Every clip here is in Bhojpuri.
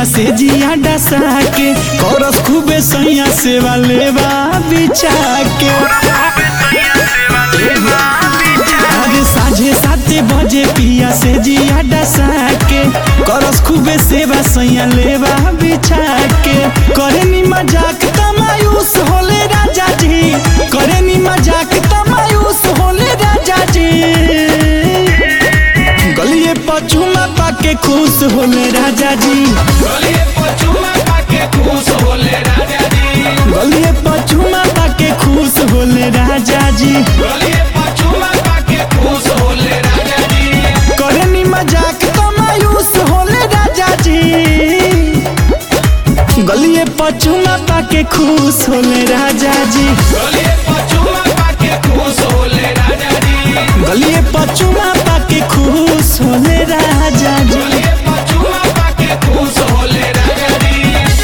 से जिया डसा के करस खूबे सैया सेवा लेवा बिछा के अरे साझे साते बजे पिया से जिया डसा के करस खूबे सेवा सैया लेवा बिछा के करे नी मजाक तमायूस होले राजा जी करे नी मजाक तमायूस होले राजा जी गलिए पचुमा पाके खुश होले राजा जी गलिए पचुमा पाके खुश होले राजा जी गलिए पचुमा पाके खुश होले राजा जी गलिए पचुमा पाके खुश होले राजा जी करे नी मजाक तमायूस होले राजा जी गलिए पचुमा पाके खुश होले राजा जी गलिए पचुमा पाके खुश होले राजा जी गलिए पचुमा पाके खुश होले राजा जी गलिए पचुमा पाके खुश होले राजा जी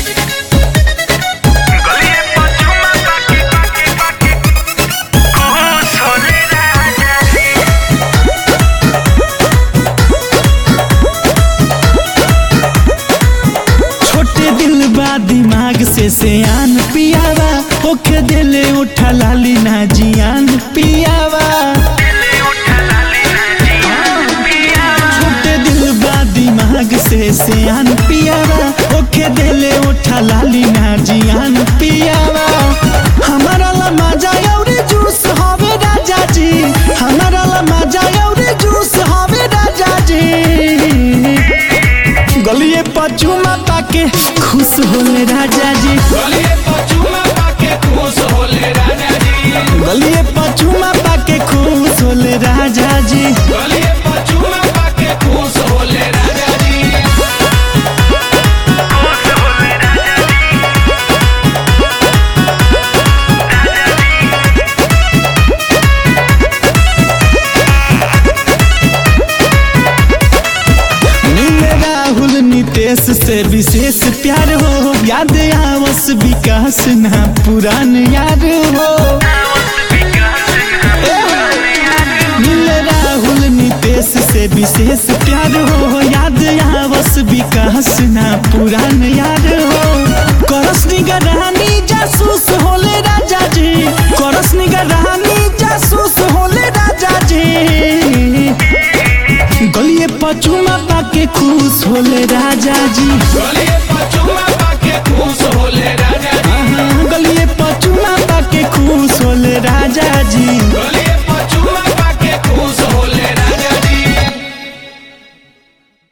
गलिए पचुमा पाके पाके पाके खुश होले राजा जी छोटे दिल बा दिमाग से सियान पियावा ओखे दिले उठा लाली ना जियान पियावा दिले उठा लाली ना जिया छोटे दिल बा दिमाग से सियान पियावा ओखे दिले उठा लाली ना जियान पियावा हमारा ला मजा औरे जूस हवे राजा जी हमारा ला मजा औरे जूस हवे राजा जी गलिए पचुमा पाके खुश होले राजा जी गलिए पचुमा पाके खुश होले राजा जी गलिए पचुमा पाके खुश होले राजा जी गलिए पचुमा पाके खुश होले राजा जी खुश होले राजा जी नीले राहुल नितेश से विशेष प्यार हो याद आवस विकास ना पुरान यार हो नीले राहुल नितेश से विशेष प्यार हो याद आवस विकास ना पुरान यार हो करस निगरानी जासूस होले राजा जी करस निगरानी जासूस होले राजा जी गलिए पचुमा पाके खुश होले राजा जी गलिए पचुमा पाके खुश होले राजा जी हाँ, गलिए पचुमा पाके खुश होले राजा जी